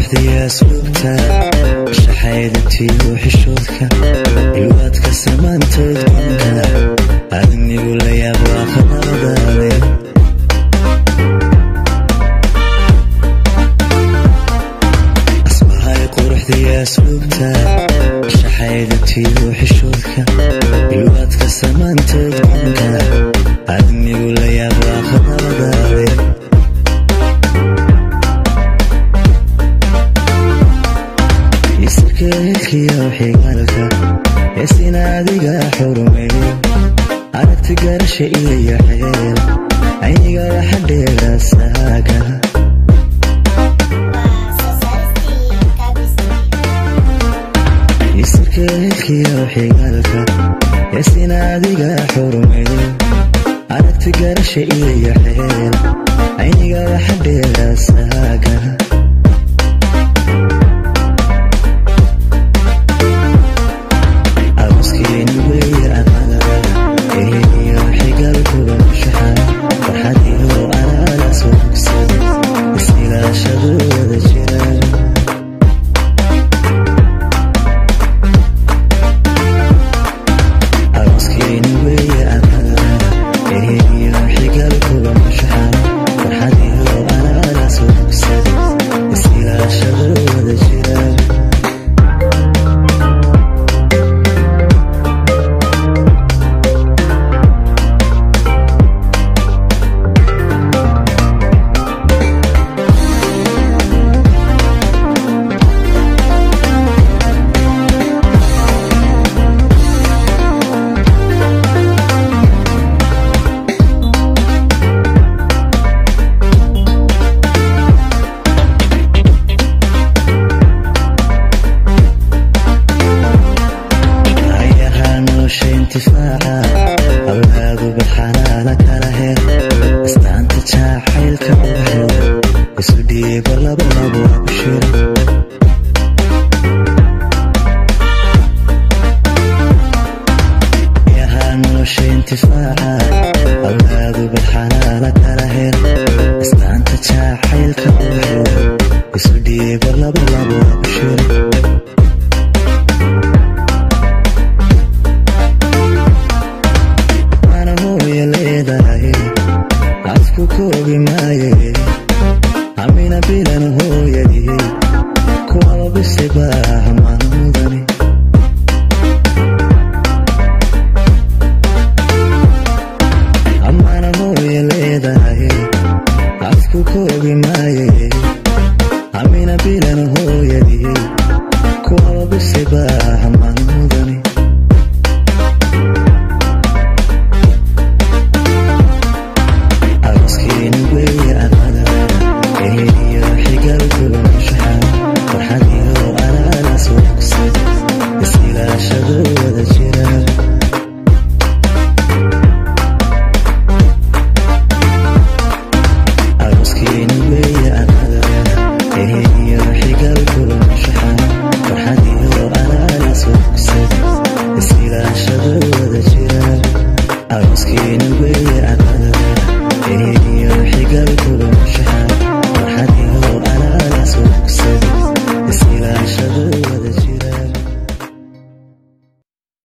quruxdiya asluubta shaxaydintiyo xishoodka ilwaadka samaantood banka adnigu la yaab waa khadabadaade asbahay quruxdiya asluubta shaxaydintiyo xishoodka ilwaadka samaantood banka adnigu la yaab waa khadabadaade isirkeelkiyo xigaalka heesina adiga xurumeeyo aragti garasha iyo xeel ayniga waxa dheera saaga isirkeelkiyo xigaalka heesina adiga xurumeeyo aragti garasha iyo xeel ayniga waxa dheera saaga arooskeeni weeye aqada eheliyo xigalkuga shaxa farxad iyo alaala sogsada isilaashadooda jira arooskeeni weeye aqada eheliyo xigalkuga shaxa farxad iyo alaala sogsada isilaashadooda jira ayahaa nolosha intifaaca awlaadu baxanaana kala hel astaanta jaacaylka ubaxeeda isu dhiibo laba labo abshir ayahaa nolosha intifaaca awlaadu baxanaana kala hel astaanta jaacaylka ubaxeeda isu dhiibo laba labo abshir mana mooye leedahay afku koobi maaye amina bilan hooyadii kuwaba bise baaha maalmudani amana mooye leedahay afku koobi maaye amina bilan hooyadii kuwaba bise baaha maalmudani arooskeeni weeye aqada eheliyo xigalkuga shaxa farxad iyo alaala sogsada isilaashadooda jira arooskeeni weeye aqada eheliyo xigalkuga shaxa farxad iyo alaala sogsada isilaashadooda jira arooskeeni weeye aqada eheliyo xigalkuga